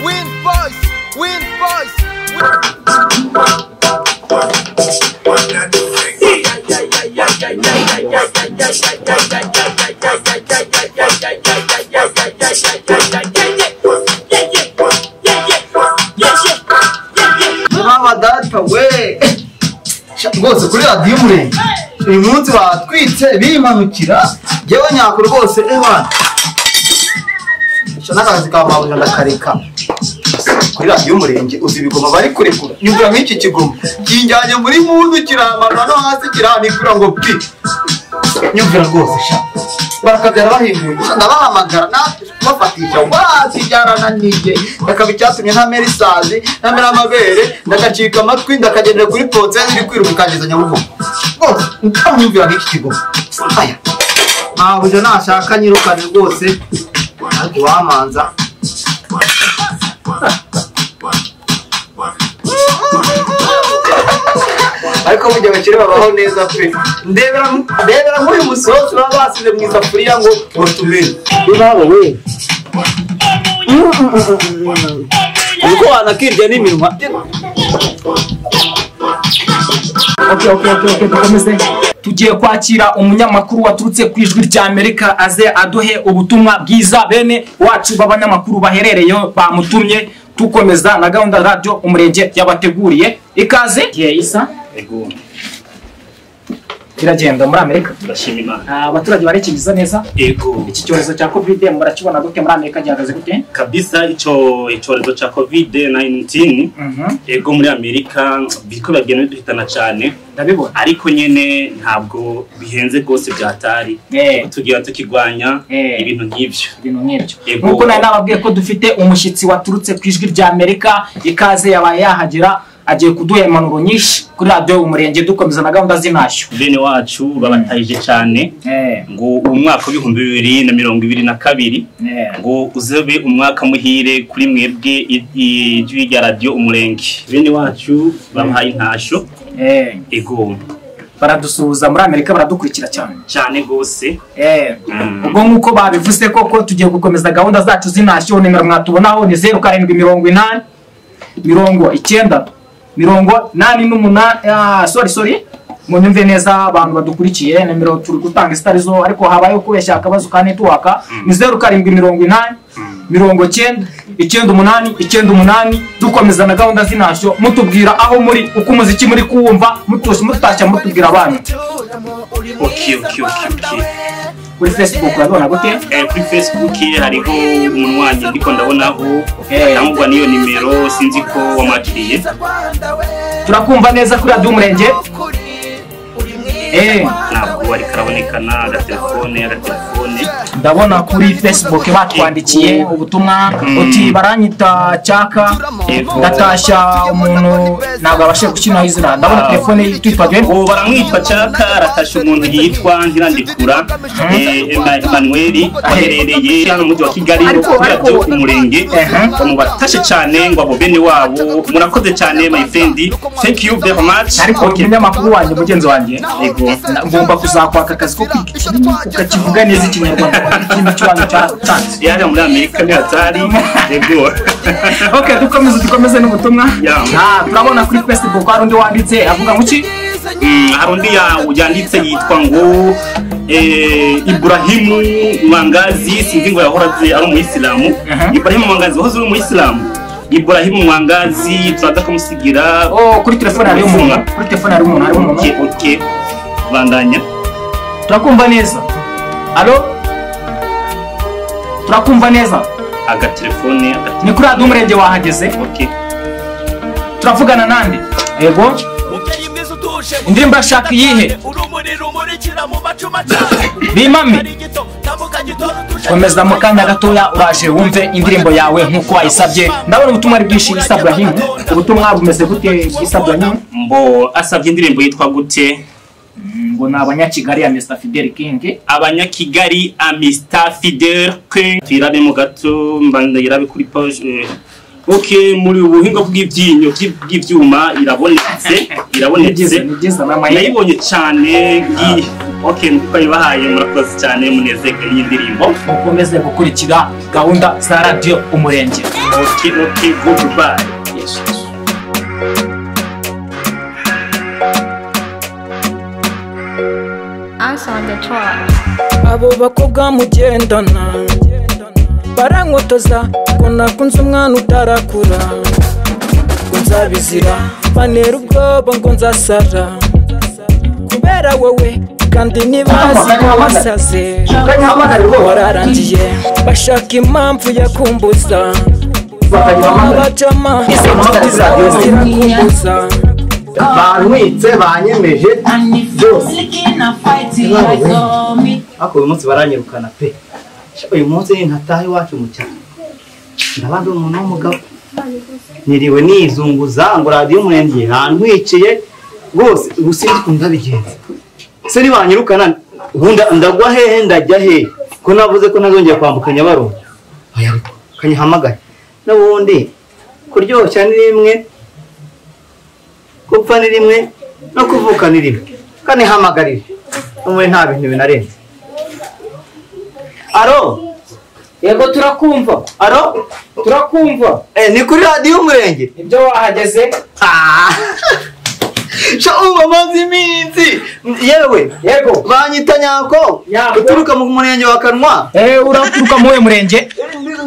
Win boys! Win boys! mama data we Sha, rwose kuri radiyo umurenge uyu munsi batwitse bimanukira yewe nyako rwose ewana sha n'akazi ka mabuja ndakareka kuri radiyo umurenge uzi ibigoma bari kurekura nyumvira nk'iki kigoma kinjyanye muri mundu kirambana no hasi kiranikura ngo bwi nyumvira rwose sha barakagara bahinduye Sha, ndabahamagara natwe kubafatisha wazijyarana nijye akaba icyatumye ntamera isazi ntamera amabere ndagacika amatwi ndakagendera kuri potsenzi iri kwiruka ikangeza nyabugogo rwose ndamwumvira nk'iki kigo aya ntabwo nashaka nyirukane rwose nanjye wamanza ariko burya abakire babaho neza pe ndebera ndebera nk'uyu musozi baba basize mu isafuriya ngo ubatumire urabo we uko wanakirya n'iminwa tugiye kwakira umunyamakuru waturutse ku ijwi rya amerika aze aduhe ubutumwa bwiza bene wacu b'abanyamakuru baherereyeho bamutumye dukomeza na gahunda ya radiyo umurenge yabateguriye ikaze igihe isa biragenda muri amerika turashima imana Ah, abaturage barekingiza neza ego iki cyorezo cya covid murakibona gute muri amerika gihagaze gute kabisa icyo icyorezo cya kovide 19 Mhm, ego muri amerika biko bagenda biduhitana cyane ndabibona ariko nyine ntabwo bihenze rwose byatari Eh. tugira tukigwanya Eh. ibintu nk'ibyo ibintu nk'ibyo Yego. nk'uko nari nababwiye ko dufite umushyitsi waturutse ku ijwi rya amerika ikaze yabaye yahagera agiye kuduha impanuro nyinshi kuri radiyo umurenge dukomeza na gahunda z'intashyo bene wacu babatahije cyane ngo umwaka w'ibihumbi bibiri na mirongo ibiri na kabiri ngo uzebe umwaka muhire kuri mwebwe i- ijwi rya radiyo umurenge bene wacu babahaye intashyo ego baradusuhuza muri amerika baradukurikira cyane cyane rwose Mm. ubwo nk'uko babivuze koko tugiye gukomeza gahunda zacu z'intashyo nimero mwatubonaho ni zeru karindwi mirongo inani mirongo icyenda mirongo inani n'umunani ah, sorry sorry munyumve neza abantu badukurikiye nimero turi gutanga zitarizo ariko habayeho kubeshya akabazo ka netiwaka ni zeru karindwi mirongo inani mirongo cyenda icyenda umunani icyenda umunani dukomeza na gahunda z'intashyo mutubwira aho muri uko umuziki muri kuwumva mutusi mutashya mutubwira abantu okay okay okay okay kuri facebook urabibona gute Eh, kuri facebook hariho umuntu wanjye ndiko ndabonaho Eh. atangwa n'iyo nimero sinzi ko wamakiriye turakumva neza kuri radiyo umurenge Eh, ntabwo ariko arabonekana agatelefone agatelefone ndabona kuri facebook batwandikiye ubutumwa uti baranyita cyaka Yego. ndatashya umuntu ntabwo abashije gushyiraho izina ndabona telefone yitwaga ubu baramwitwa cyaka aratasha umuntu yitwa ntirandikura eh, Emma- emanueli aherereye hano mu mujyi wa kigali Ariko- ariko- kurabyo umurenge Ehe. bamubatashe cyane ngo abo bene wabo murakoze cyane my friend thank you very much ariko Okay. umunyamakuru wanjye mugenzi wanjye Yego. na- ngomba kuzakwaka akazi ko kwiga, ukakivuga neza ikinyarwanda ikintu kibazo cyatanze yari muri amerika ni hatari ego okay dukomeze dukomeze n'ubutumwa Yeah. Ah, turabona kuri facebook hari undi wanditse avuga ngo iki Mm, hari undi ya- yanditse yitwa ngo eh, iburahimu mwangazi sinzi ngo yahora azi ari umuyisilamu Aha. iburahimu mwangazi wahoze uri umuyisilamu iburahimu mwangazi turaza kumusigira Oh, kuri telefone hariho umuntu kuri telefone hariho umuntu hariho umuntu oke oke bandanya turakumva neza alo turakumva neza agatelefone agatelefone ni kuri radiyo umurenge wahageze oke turavugana nande yego indirimbo ashaka iyihe bimame komeza mu kanya gatoya uraje wumve indirimbo yawe nk'uko wayisabye ndabona ubutumwa ari bwinshi isa burahimu ubutumwa bumeze gute bw'isa burahimu mbo asabye indirimbo yitwa gute ngo ni abanyakigali ya mr fidel king abanyakigali amista fidel twirabe mu gato mbandayirabe kuri page eh, ok muri ubu buhinga bw'ibyinyo bw'ibyuma irabonetse ni irabonetse byiza ni byiza mama ye nayibonye cyane ngiyi ok twayibahaye murakoze cyane munezerwe n'iyi ndirimbo mukomeze gukurikira gahunda za radiyo umurenge ok ok goodbye Us on the track. abo bakobwa mugendana barankotoza ngo nakunze umwana utarakura ngo nzabizira bantera ubwoba ngo nzasara kubera wowe kandi ntibazi ko wasaze bakanyahamagara rwose wararangiye bashaka impamvu yakumbuza bakanyahamagara abajama izo nshuti zawe zirakumbuza bantwitse banyemeje byose ariko uyu munsi baranyirukana pe Sha, uyu munsi ni ntataha iwacu mu cyaro ndabandi umuntu w'umugabo niriwe nizunguza ngo radiyo umurenge hantwiciye rwose ubu sinzi ukuntu ndabigenza se nibanyirukana ubu nda- ndagwa hehe ndajya hehe ko navuze ko ntazongera kwambuka nyabarongo Oya, kanyihamagare n'ubundi kuryoshya ni rimwe gupfa ni rimwe no kuvuka ni rimwe kanihamagarire umwe nta bintu binarenze aro yego turakumva aro turakumva eh, ni kuri radiyo umurenge ibyo wahageze Ah! sha uba maze iminsi yewe yego banyita nyako Nyako. uturuka mu murenge wa kanwa eee uraturuka mu wuhe murenge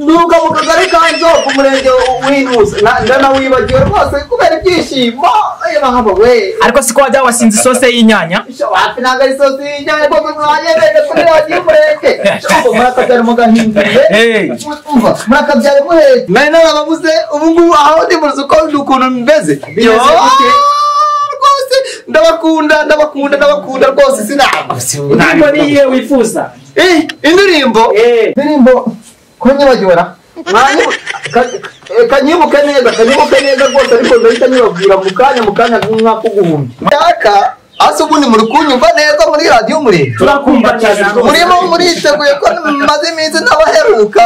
nturuka mu kagari ka nzoko umurenge w'inusa Na- ndanawibagiwe rwose kubera ibyishimo Eh, mahama we ariko siko wajya wasinze isose y'inyanya Sha, wapi ntabwo ari sosiye cyane kuko mwayemeje kuri radiyo umurenge Sha, ubu murakabyara mugahinduye eee murakabyara muhetse mwari n'ababuze ubu ngubu aho ndi muzi uko ndi ukuntu mbeze Bimeze gute? rwose ndabakunda ndabakunda ndabakunda rwose sinaba indirimbo niyo wifuza Eh, indirimbo eee indirimbo ko nyibagibora kanyibuke neza kanyibuke neza rwose ariko ndahita nyibabwira mu kanya mu kanya nk'umwaka uguhumbi yaka hasi ubundi muri kunyumva neza muri radiyo umurenge turakumva cyane murimo muriteguye ko maze iminsi ntabaheruka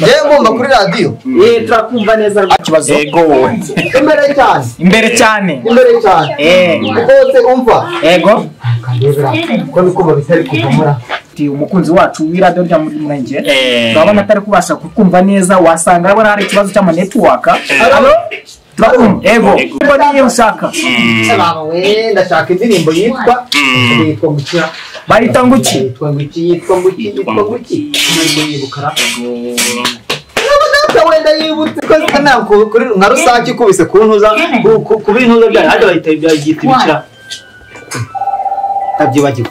yewe ngomba kuri radiyo eee turakumva neza nta kibazo ego imbere cyane imbere cyane imbere cyane eee rwose umva yego ko bikumva bitari kuvumura Ati, umukunzi wacu w'iradiyo rya muri murenge Eh. urabona atari kubasha kukumva neza wasanga abona hari ikibazo cy'amanetiwaka alo turakumva yego Yego. yego niyo ushaka we ndashaka indirimbo yitwa yitwa nguki bahita nguki yitwa nguki yitwa nguki yitwa nguki ntabwo yibukara wenda yibutse ko zisa nta ku- kuri nka rusange ikubise ku ntuza ku- ku- ku bintuza byayo hajya bahita byayita ibikira ntabyibagiwe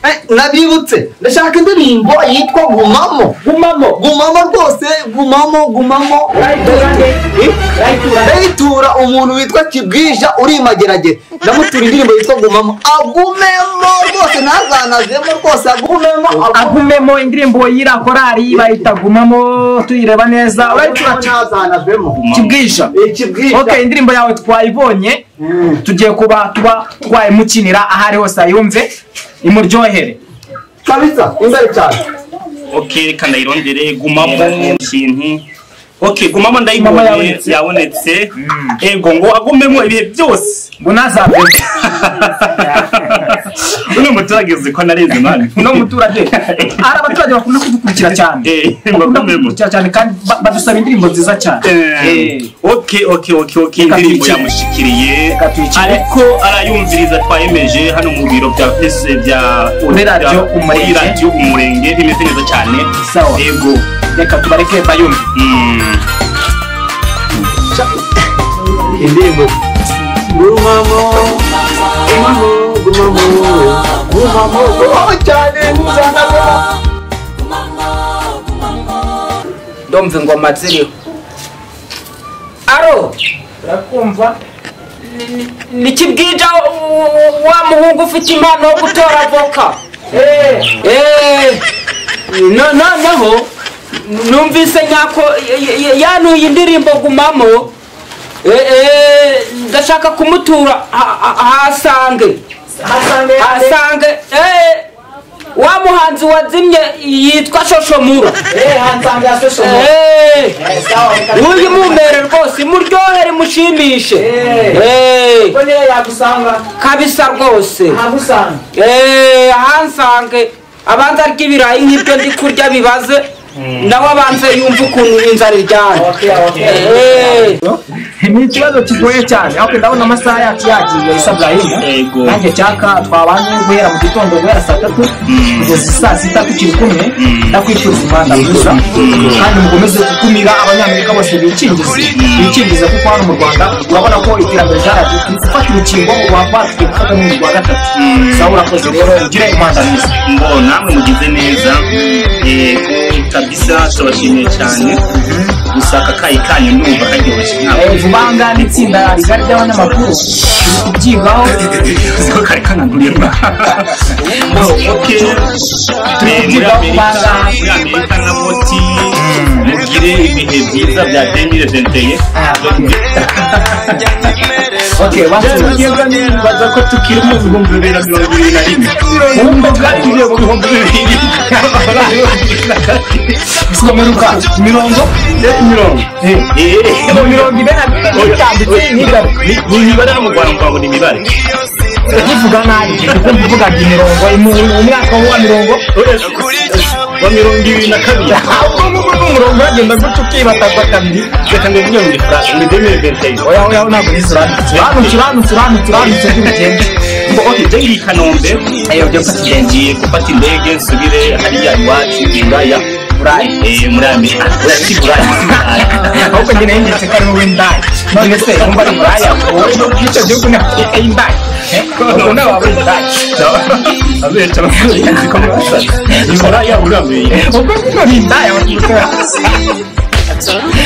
Eh, nabyibutse ndashaka indirimbo yitwa gumamo gumamo gumamo rwose gumamo gumamo ndayitura umuntu witwa kibwija uri imageragere ndamutura indirimbo yitwa gumamo agumemo rwose ntazanazemo rwose agumemo agumemo agumemo indirimbo y'irakorari bahita gumamo tuyireba neza urayitura cyane ntazanazemo kibwija ikibwija ok indirimbo yawe twayibonye tugiye kuba tuba twayimukinira aho ari hose ayumve imuryohere kabisa imbere cyane ok reka ndayirondere gumamo ikintu ok gumamo Mama ndayibonye yabonetse. yabonetse ego ngo agumemo ibihe byose ngo ntazavemo uno muturage uzi ko narenze mani uno muturage hari abaturage bakunda kudukurikira cyane Eh, bakunda bagumemo kudukurikira cyane kandi ba- badusaba indirimbo nziza cyane Eh, ok ok ok ok indirimbo tuyikire. yamushikiriye Reka tuyikire. ariko arayumviriza twayemeje hano mu biro bya pese bya Muri Radio bya- Umurenge. muri radio umurenge bimeze neza cyane Sawa. ego reka tubareke bayumve Mm. indirimbo gumamo gumamo gumamo gumamo gumamo cyane ntuzanazemo ndumva ingoma ziriho aro urakumva nikibwija wa muhungu ufite impano yo gutora avoka Eh, no- noneho numvise nyako y- y- yanuye indirimbo gumamo Eh, eh, ndashaka kumutura ha- ha- hasange hasange Eh, wa muhanzi wazimye yitwa shoshomura Eh, hansanga ya social media. Eh, Eh, sawa, reka- uyu mumere rwose imuryohere mushimishe Eh. Eh, Ubwo niyo yagusanga kabisa rwose ntabusanga Eh, ahansange abanza arya ibirayi nk'ibyo ndi kurya bibaze nawe abanza yumva ukuntu inzara iryana Okay, okay. Eh, ni ikibazo kigoye cyane ariko ndabona amasaha yacu yagiye isa Yego. burayimu nanjye cyaka twabanye guhera mu gitondo guhera saa tatu kugeza saa sita tukiri kumwe ndakwicuza umwanda mwiza kandi mukomeze gutumira abanyamerika bose bikingize bikingize kuko hano mu rwanda urabona ko iterambere ryaragiye turi gufata urukingo mu rwanda tugiye gufata n'urukingo rwa gatatu sawa urakoze rero ugire umwanda mwiza ngo namwe mugize neza eh, kabisa tubashimiye cyane gusa aka kayi kanyu ndumva karyoshye ntabwo Eh, vuba aha ngaha ni itsinda rigari ry'abanyamakuru turi kubyigaho ko kari kanaguriye mba okay Eh, muri amerika muri amerika na moti mugire ibihe byiza bya 2021 okay one two nibaza ko tukiri mu bihumbi bibiri na mirongo irindwi na rimwe mu mbuga tugiye mu bihumbi bibiri someruka mirongo mirongo eh mu mirongo ine na mirongo itanditse ntigaruke ni imibare no mu rwanda twabona imibare ukivuga nabi kuko mvugaga imirongo mu- umwaka wa mirongo wa mirongo ibiri na kabiri ahubwo ngubu ni umurongo uragenda gutya ukibatagwa kabiri reka ndavuga ngo ni demire ventayini oya oya ntabwo nizo uranutse uranutse uranutse uranutse uranutse by'ubugenge ngo ok jya ngiye i kanombe ayo byo gufata Njye ngiye gufata indege nsubire hariya iwacu i buraya burayi Eh, muri amerika si buraya si buraya ahubwo njye nayo ngetse ko ari wowe ndaya none se wumva ari buraya wowe n'icyo gihugu ni afurika y'indaya ubwo nawe waba uri buraya abenshi abakunzi ko mwasaze ni buraya buramenye ubwo nino ni indaya wakitura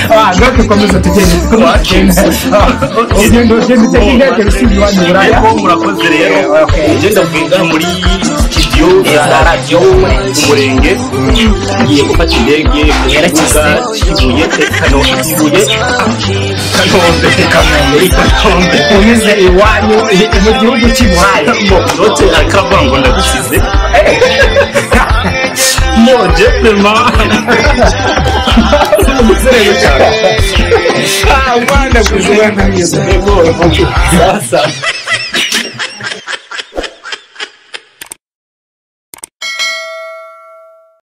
ngaho dukomeze tugende kuko tugenda ugenda ugenda uteka intege usibye iwanyu i buraya Yego murakoze rero ngenda bwinga muri studio za radio umurenge ngiye gufata indege yerekeza kibuye kano kibuye kanombe kanombe kanombe unyuze iwanyu i- mu gihugu cy'i buraya mo note akava ngo ndagusize mo jeprema Ah, Rwanda gusa Rwanda mwiza sasa